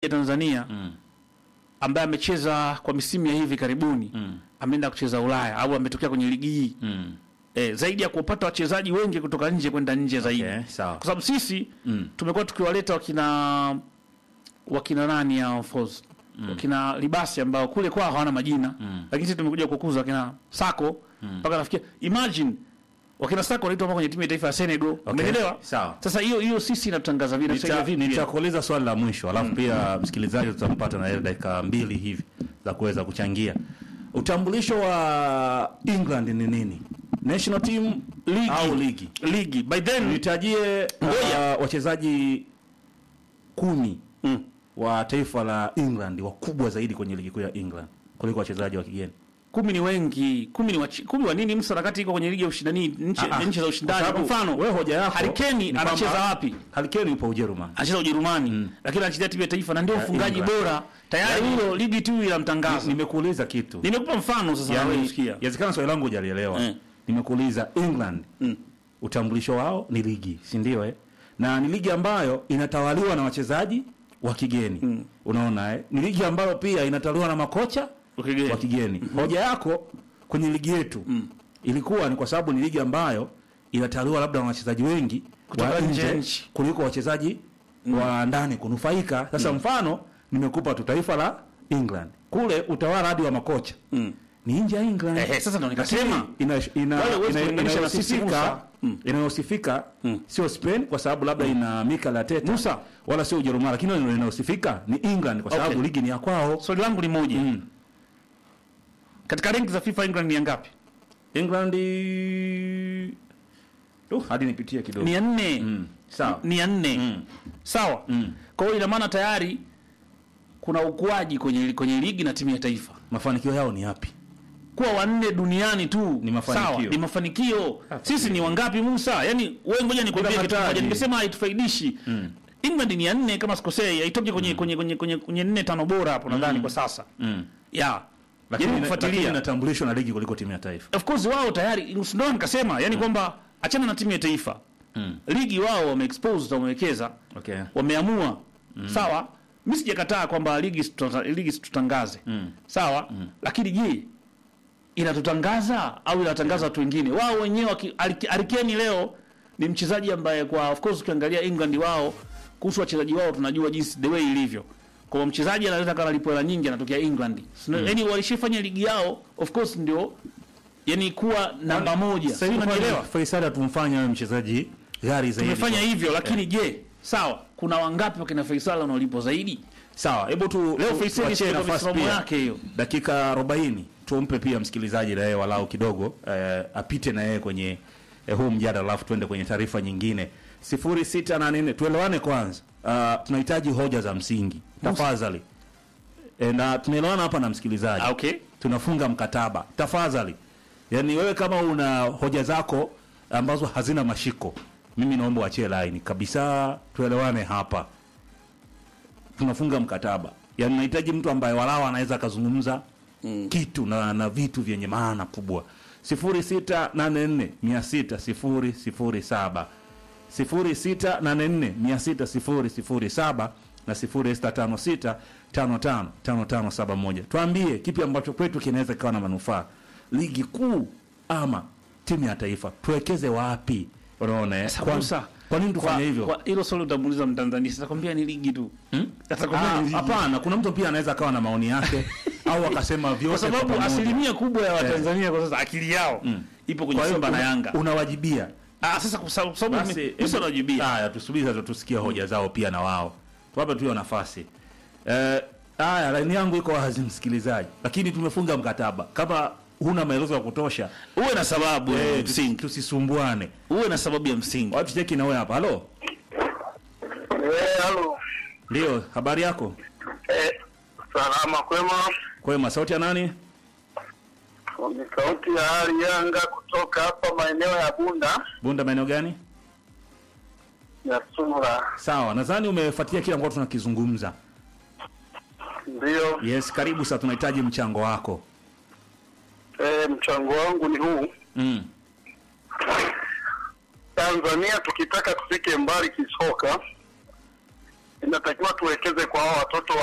ya Tanzania Mm. ambaye amecheza kwa misimu ya hivi karibuni Mm. ameenda kucheza Ulaya au ametokea kwenye ligi hii Mm. eh, zaidi ya kupata wachezaji wengi kutoka nje kwenda nje zaidi Okay, sawa. kwa sababu sisi Mm. tumekuwa tukiwaleta wakina wakina nani hao Foz wakina Libasi ambao kule kwao hawana majina Mm. lakini sisi tumekuja kukuza wakina Sako mpaka nafikia imagine wakina Sako wanaitwa mpaka kwenye timu ya taifa ya Senegal umeelewa sawa. sasa hiyo hiyo sisi inatutangaza vile Nita- sasa vipi nitakuuliza swali la mwisho alafu pia msikilizaji tutampata na yeye dakika mbili hivi za kuweza kuchangia utambulisho wa england ni nini national team Ligi. au ligi ligi by then nitajie Ngoja. uh, wachezaji kumi mm. wa taifa la england wakubwa zaidi kwenye ligi kuu ya england kuliko wachezaji wa kigeni kumi ni wengi kumi ni wachi, kumi wa nini msa wakati iko kwenye ligi ya ushindani nchi Ah, ah. nchi za ushindani Kwa kwa sababu mfano wewe hoja yako Harry Kane ni kwamba- anacheza wapi Harry Kane yupo ujerumani anacheza Ujerumani lakini anachezea timu ya taifa na ndio Ya mfungaji England. bora tayari Yaani- hilo ligi tu inamtangaza nimekuuliza kitu nimekupa mfano sasa na wewe yani, usikia yawezekana swali langu hujalielewa Eh. nimekuuliza england Mm. utambulisho wao ni ligi si ndio eh? na ni ligi ambayo inatawaliwa na wachezaji wa kigeni Mm. unaona eh? ni ligi ambayo pia inatawaliwa na makocha Wa kigeni. wa kigeni hoja yako kwenye ligi yetu ilikuwa ni kwa sababu ni ligi ambayo inatawaliwa labda na wachezaji wengi Kutoka wa nje ya nje nchi. kuliko wachezaji wa ndani kunufaika sasa mfano nimekupa tu taifa la england kule utawala hadi wa makocha Mm. ni nje ya england Ehe, sasa ndo nikasema. ina, ina, Wale huwezi ina, kulinganisha na sisi, inayosifika Musa. Mm. inayosifika sio Spain kwa sababu labda ina Mikel Arteta Musa. wala sio Ujerumani, lakini ile inayosifika ni England kwa sababu Okay. ligi ni ya kwao. swali langu ni moja Mm. katika renki za FIFA England ni ya ngapi England uh, hadi nipitie kidogo ni ya nne Mm. Sawa. ni ya nne Mm. sawa Mm. kwa hiyo ina maana tayari kuna ukuaji kwenye kwenye ligi na timu ya taifa Mafanikio yao ni yapi? kuwa wanne duniani tu Ni mafanikio. sawa ni mafanikio sisi ni wangapi Musa yani wewe ngoja nikwambie Bila kitu hatari. moja nimesema haitufaidishi England ni ya nne kama sikosei haitoki kwenye kwenye kwenye kwenye kwenye nne tano bora hapo nadhani kwa sasa Mm. ya Lakini Jaribu ina- lakini kufuatilia inatambulishwa na ligi kuliko timu ya taifa. of course wao tayari ndio nikasema yani kwamba achana na timu ya taifa Mm. ligi wao wameexpose wamewekeza Okay. wameamua sawa mimi sijakataa kwamba ligi situta- ligi situtangaze Mm. sawa lakini je inatutangaza au inatangaza watu wengine wao wenyewe waki- Harry- Harry Kane leo ni mchezaji ambaye kwa of course ukiangalia England wao kuhusu wachezaji wao tunajua jinsi the way ilivyo kwa mchezaji anaweza kama alipo hela nyingi anatokea England mm. yani walishafanya ligi yao of course ndio yani kuwa namba moja Sasa hivi unanielewa Faisal atumfanya awe mchezaji gari zaidi. tumefanya hivyo lakini je sawa kuna wangapi wakina Faisal wanaolipwa zaidi Sawa, hebu tu Leo tu- Faisal tuachie ndio nafasi misimamo pia. yake hiyo. dakika 40 tumpe pia msikilizaji na yeye walau kidogo eh, apite na yeye kwenye eh, huu mjadala alafu tuende kwenye taarifa nyingine 0684 tuelewane kwanza uh, tunahitaji hoja za msingi tafadhali e, na tunaelewana hapa na msikilizaji Ah, okay tunafunga mkataba tafadhali yaani wewe kama una hoja zako ambazo hazina mashiko mimi naomba uachie line kabisa tuelewane hapa tunafunga mkataba yaani nahitaji mtu ambaye walao anaweza akazungumza mm. kitu na, na vitu vyenye maana kubwa 0684 0684 na 0656555571 tuambie kipi ambacho kwetu kinaweza kikawa na manufaa ligi kuu ama timu ya taifa tuwekeze wapi unaona eh? Sasa Kwa- Musa, kwa nini tufanye kwa- hivyo kwa hilo swali utamuuliza mtanzania atakwambia ni ligi tu atakwambia Ah, ni ligi hapana kuna mtu pia anaweza akawa na maoni yake au akasema vyote kwa sababu pamoja. asilimia kubwa ya watanzania kwa sasa akili yao ipo kwenye Kwa hiyo simba na una- yanga unawajibia ah sasa kwa sababu kwa sababu basi mimi- mimi hebu- najibia haya tusubiri sasa tusikie hoja zao pia na wao tuwape tu hiyo nafasi eh haya laini yangu iko wazi msikilizaji lakini tumefunga mkataba kama huna maelezo ya kutosha uwe na sababu ya eh, msingi tusisumbuane uwe na sababu ya msingi watu cheki na wewe hapa halo Eh, halo. ndio habari yako Eh, salama kwema. kwema sauti ya nani Ni sauti ya hali Yanga kutoka hapa maeneo ya Bunda bunda maeneo gani ya Sura. sawa nadhani umefuatilia kile ambacho tunakizungumza Ndiyo. yes karibu sasa tunahitaji mchango wako Eh, mchango wangu ni huu. mm. Tanzania tukitaka tufike mbali kisoka, inatakiwa tuwekeze kwa hao watoto